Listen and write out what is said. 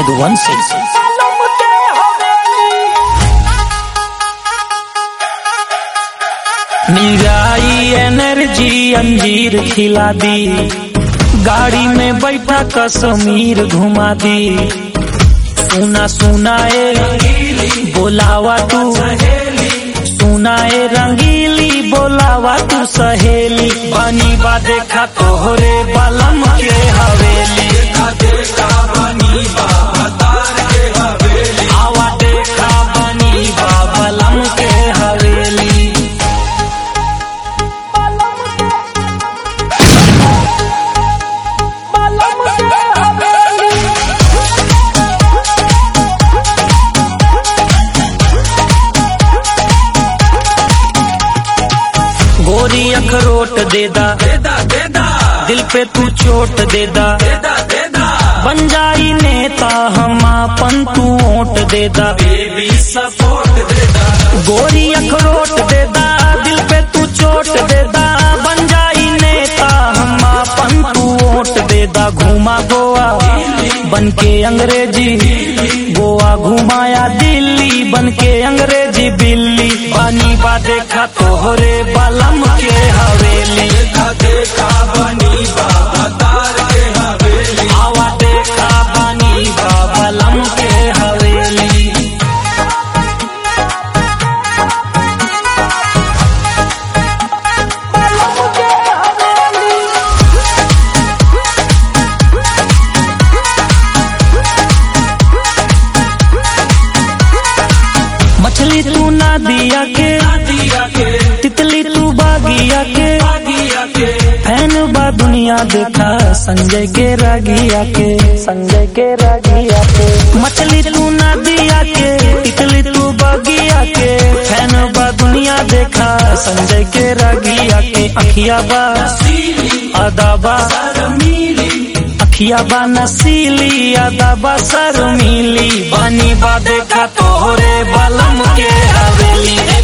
यदुवंशी निराई एनर्जी अंजीर खिला दी गाड़ी में बैठा कश्मीर घुमा दी सुना सुनाए बोलावा तू सुनाए रंगीली बोलावा तू सहेली बनी बा देखा तोहरे बलम के हवेली आवा देखा बनी बा बलम के हवेली गोरी अखरोट देदा दिल पे तू चोट देदा बन जाई नेता हम अपन तू ओट देदा गोरी अखरोट देदा दिल पे तू चोट देदा बन जाई नेता हम अपन तू ओट देदा घुमा गोवा बन के अंग्रेजी गोवा घुमाया दिल्ली बन के अंग्रेजी बिल्ली बानी बा देखा तोहरे बलम के हवेली आवा देखा बानी बा बलम के हवेली मछली तू ना दिया के तितली तू बागिया के फैन बा दुनिया देखा संजय के रागिया के संजय के रागिया के मछली तू ना दिया के तितली तू बागिया के फैन बा दुनिया देखा संजय के रागिया के अखिया बा अदाबा अखिया बा नसीली अदाबा शर्मीली बानी बा देखा तोहरे बलम के हवेली